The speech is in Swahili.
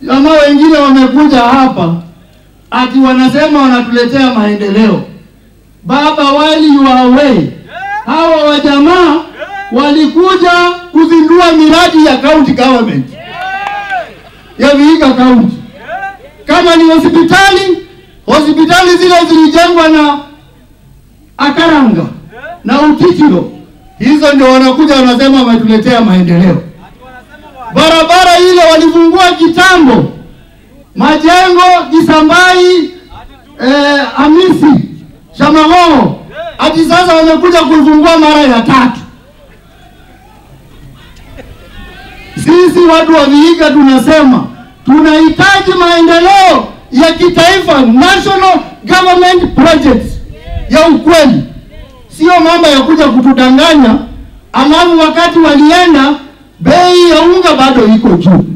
Jamaa wengine wamekuja hapa ati wanasema wanatuletea maendeleo. Baba, while you are away, hawa wajamaa walikuja kuzindua miradi ya county government ya Vihiga County. Kama ni hospitali, hospitali zile zilijengwa na Akaranga na Utitiro, hizo ndio wanakuja wanasema wametuletea maendeleo. Barabara ile walifungua kitambo, majengo Kisambai, eh, Hamisi, Shamahoho, hadi sasa wamekuja kuifungua mara ya tatu. Sisi watu wa Vihiga tunasema tunahitaji maendeleo ya kitaifa, national government projects ya ukweli, sio mambo ya kuja kutudanganya, alafu wakati walienda bei ya unga bado iko juu.